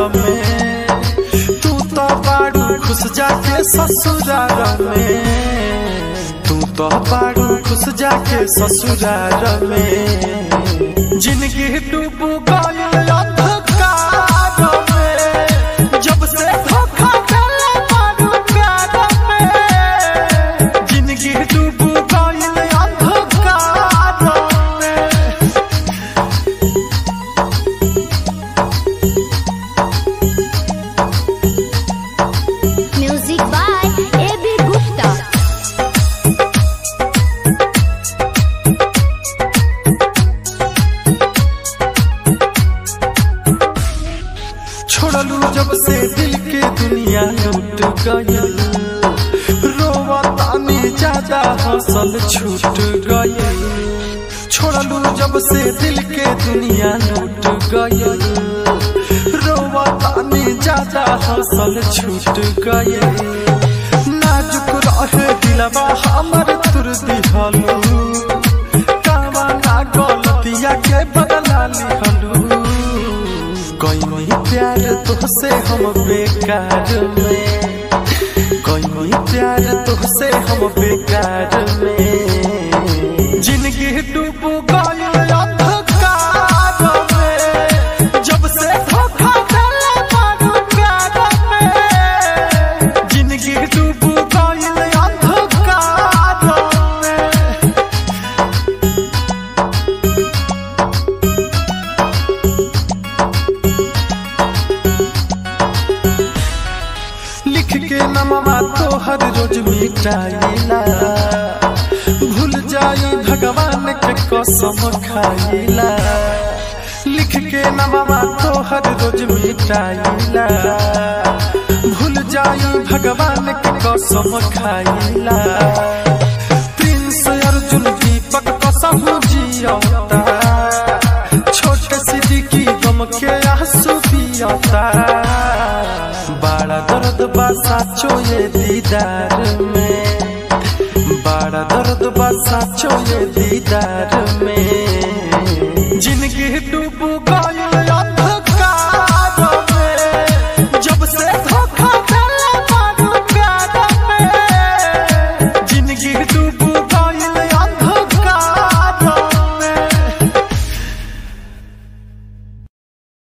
में तू तो बाड़ू खुश जाके ससुरार में तू तो बाड़ू खुश जाके ससुरार में जिंदगी डूब गइल अंधकार में जब से धोखा देले बाड़ू प्यार में जिंदगी डूब गइल अंधकार में Music by A.B. Gupta. छोड़लू जब से दिल के दुनिया लूट गयल रोवा तानी ज्यादा हौसल छूट गयल छोड़लू जब से दिल के दुनिया लूट गयल रोवा तानी ज्यादा हौसल छूट गयल नाजुक रहे दिलवा हमर तुर दिहलू कावा ना गलतिया के बदला लिहलू कोई प्यार तुझसे हम बेकार में कोई प्यार तुझसे हम बेकार में जिंदगी डूब गइल अंधकार में जब से धोखा देले बारू प्यार में जिंदगी डूब गइल अंधकार में लिख के नमवा तोहर रोज मिटाइला भूल जाई भगवान के कसम खाइला लिख के नमवा तोहर रोज मिटाइला भूल जाई भगवान के कसम खाइला प्रिंस अर्जुन दीपक कसम जियता छोटे सिद्दीकी गम के आंसू पियता बड़ा दर्द बा साचो ये दीदार में बड़ा दर्द बा साचो ये दीदार में जिंदगी डूब गई